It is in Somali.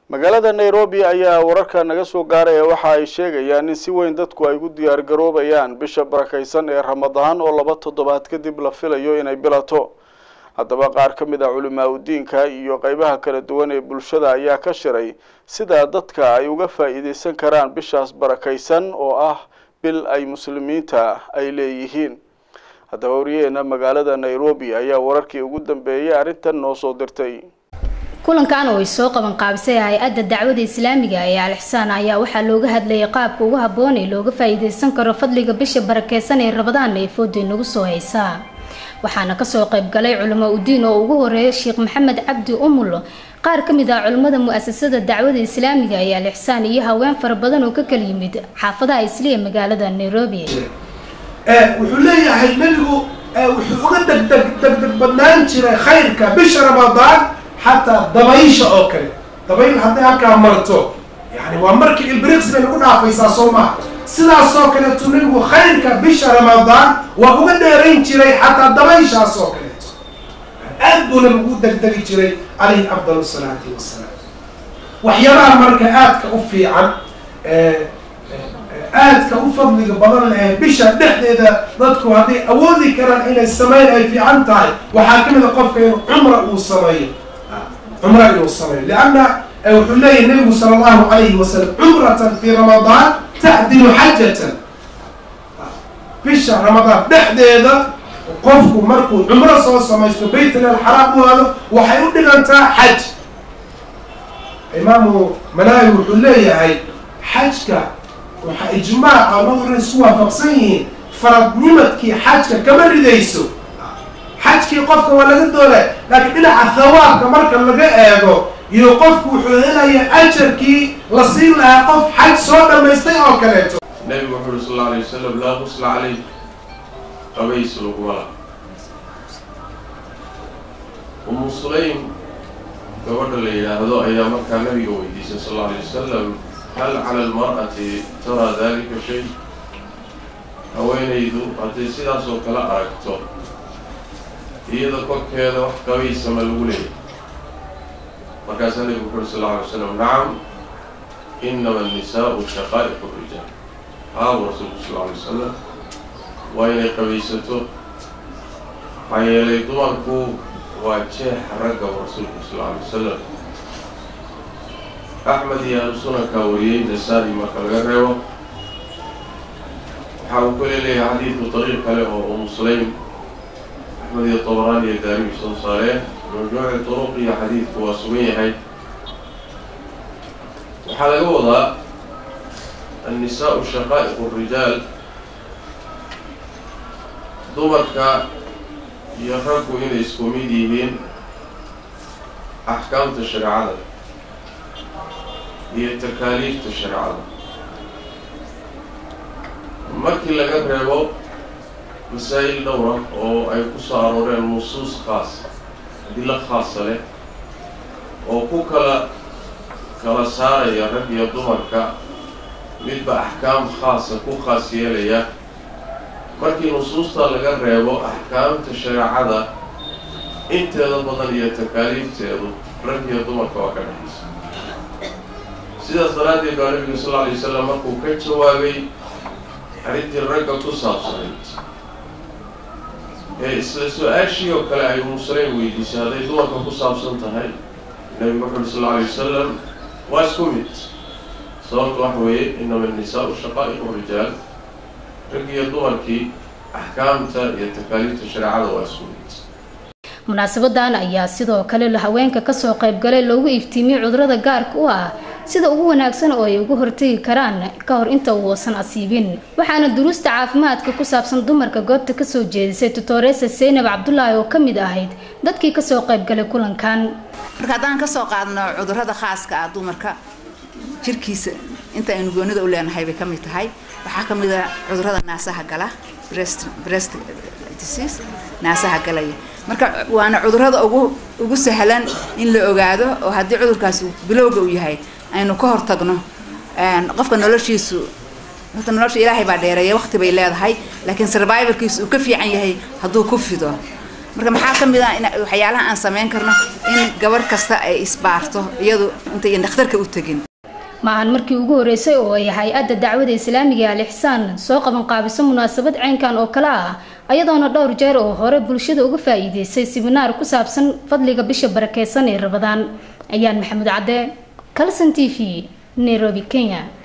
magaalada nairobi ayaa wararka naga soo gaaraya waxa ay sheegayaan in si weyn dadku ay ugu diyaar garoobayaan bisha barakaysan ee ramadaan oo laba toddobaad kadib la filayo inay bilato haddaba qaar ka mid ah culimaa udiinka iyo qeybaha kala duwan ee bulshada ayaa ka shiray sida dadka ay uga faa'iideysan karaan bishaas barakaysan oo ah bil ay muslimiinta ay leeyihiin haddaba wariyaheena magaalada nairobi ayaa wararkii ugu dambeeyay arrintan noo soo dirtay kulankan oo ay soo qaban qaabisay hay-adda dacwada islaamiga ee al-ixsaan ayaa waxaa looga hadlayay qaabka ugu habboon ee looga faa'iideysan karo fadliga bisha barakeysan ee rabadaan ee fooda nagu soo haysaa waxaana kasoo qayb galay culamo udiin oo ugu horeeya sheekh maxamed cabdi umul qaar ka mid ah culimmada mu-asasada dacwada islaamiga ee al-ixsaan iyo haween fara badan oo ka kala yimid xaafadaha isliya magaalada nairobi wuxuu leeyahay nebigu wuxuu uga degdeg degdeg badnaan jiray khayrka bisha ramadaan xataa dabaysha oo kale dabayl hadday halkaa marto yani waa markii ilbriqs bay nagu dhaafaysaa soo maha sidaasoo kaleeto nebigu khayrka bisha ramadaan waa uga dheerayn jiray xataa dabayshaas oo kaleeto aad buu nabigu u degdegi jiray calayhi afdal salaati wasalaam waxyaabaha marka aadka u fiican aadka u fadliga badan leh bisha dhexdeeda dadku hadday awoodi karaan inay sameyn ay fiican tahay waxaa ka mid a qofka inuu cumra uu sameeyo cumra inuu sameeyo lianna wuxuu leeyahy nabigu sala allahu alayhi wasalam cumratan fi ramadaan tacdilu xajatan bisha ramadaan dhexdeeda qofku markuu cumro soo samaysto baytulal xaraam u aado waxay u dhigantaa xaj imaamu malaawi wuxuu leeyahay xajka waxaa ijmaaca labaduna isku waafaqsan yihiin faradnimadkii xajka kama ridayso xajkii qofka waa laga doonay laakiin dhinaca thawaabka marka laga eego iyo qofku wuxuu helaya ajarkii la siin lahaa qof xaj soo dhamaystay oo kaleeto nabigu wuxu uri sal alla alay wasalam laa qusla caleyh qabays laguma laha umu sulaym gabadha la yidhaahdo ayaa markaa nabiga weydiisay sal alla alay wasalam hal cala almar'ati taraa dalika shay haweenaydu hadday sidaas oo kale aragto iyada korkeeda wax qabaysama lagu leeyahy markaasaa nabigu wuxu uri sal alla alay wasalam nacam inama annisaau shaqaa'iqu rijaal haabu rasuulku sal alla alay wasalam waa inay qabaysato maxaa yeelay dumarku waa jeexa ragga u rasuulku sal alla alay wasalam axmed iyo ahlu sunankaa wariyey nasaa-i marka laga reebo waxa uu kale leeyahay xadiidku dariiq kale oo umu sulaym axmed iyo tabaraan iyo daaribi soo saareen majmuuci duruq iyo xadiidku waa sugan yahay waxaa laga wadaa annisaau shaqaa'iqu rijaal dumarka iyo raggu inay isku mid yihiin axkaamta shareecada iyo takaaliifta shareecada markii laga reebo masaa'il dhowra oo ay ku soo arooreen nusuus khaas adilo khaasa leh oo ku kala kala saaraya rag iyo dumarka midba axkaam khaasa ku khaas yeelaya markii nusuusta laga reebo axkaamta shareecada inteeda badan iyo takaaliifteedu rag iyo dumarka waa ka dhexaysa sidaas daraaddeed baa nabiga sal alla alay wasalam markuu ka jawaabay arrintii ragga ku saabsanayd ee isla su-aashii oo kale ay umuslayn weydiisay hadday dumarka ku saabsan tahay nabigu wuxu uri sal alla alay wasalam waa isku mid sababta waxa weeye inama annisaau shaqaa'iqu rijaal rag iyo dumarkii axkaamta iyo takaaliifta shareecada waa isku mid munaasabadan ayaa sidoo kale haweenka kasoo qaybgalay loogu iftiimiyey cudurada gaarka u ah sida ugu wanaagsan oo ay uga hortegi karaan ka hor inta uusan asiibin waxaana duruusta caafimaadka ku saabsan dumarka goobta kasoo jeedisay tutoresa seynab cabdulaahi oo kamid ahayd dadkii kasoo qaybgalay kulankan marka haddaan kasoo qaadno cudurada khaaska ah dumarka jirkiisa inta aynu goonida u leenahay bay kamid tahay waxaa kamid a cudurada naasaha gala breast breast disease naasaha galaya marka waana cudurada ugu ugu sahlan in la ogaado oo haddii cudurkaasi bilowga uu yahay aynu ka hortagno qofka noloshiisu horta nolosha ilaahay baa dheereeya waqti bay leedahay laakiin survivalkiisu uu ka fiican yahay hadduu ku fido marka maxaa ka mid ah in waxyaalaha aan samayn karno in gabarh kasta ay isbaarto iyadu intayan dhakhtarka u tegin maahan markii ugu horeysay oo ay hay-adda dacwada islaamiga ee alixsaan soo qaban qaabiso munaasabad caynkan oo kale ah ayadoona dhowr jeer oo hore bulshada uga faa'iideysay siminaar ku saabsan fadliga bisha barakeysan ee rabadaan ayaan maxamuud cadde calson t v nairobi kenya